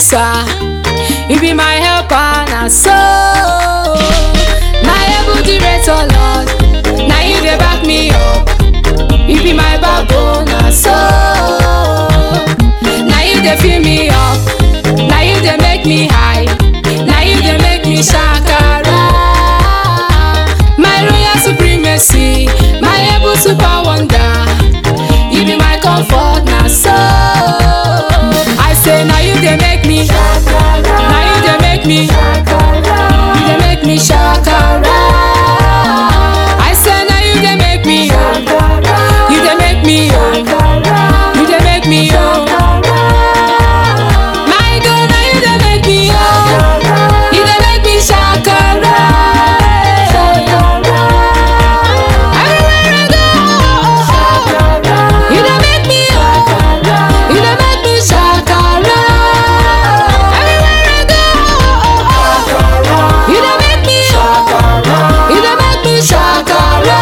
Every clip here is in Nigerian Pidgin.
answer. You be my helper, na so. Na able director, Lord. Na you dey back me up. You be my backbone, na so. Na you dey fill me up. Na you dey make me high. Na you dey make me shakara. My royal supremacy, my able super wonder. You be my comfort, na so. I say now you dey make me, now you dey make me, you dey make me shakara. I say now you dey make me, you dey make me, you dey make me oh. My God, now you dey make me oh, you dey make me shakara. Everywhere I go, oh, oh, oh. You dey make me oh, you dey make me shakara. Everywhere I go, oh, oh, oh. You dey make me oh, you dey make me shakara.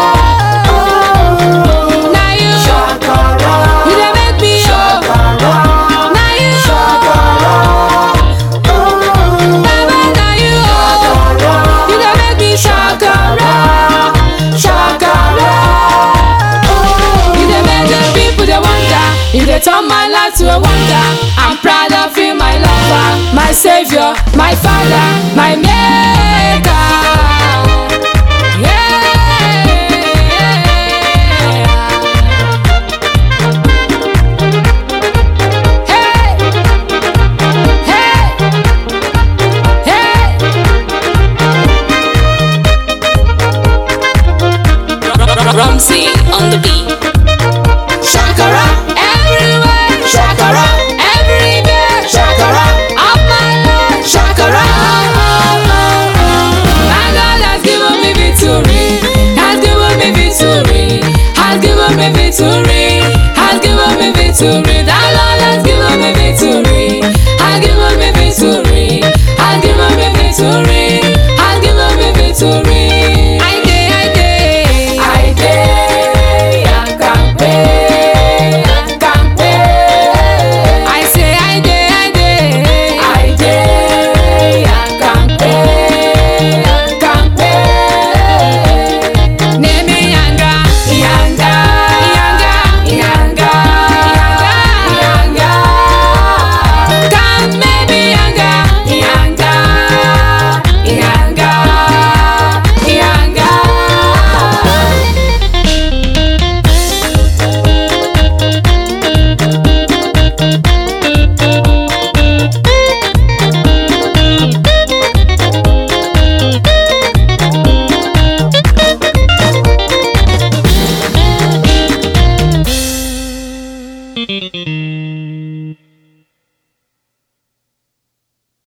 Na you, you dey make me oh, na you, Baba na you oh, you dey make me shakara, shakara. You dey make the people dey wonder. You dey turn my life to a wonder. I'm proud of you, my lover, my savior, my father, my maker. Yeah. Hey, hey, hey. Rumsey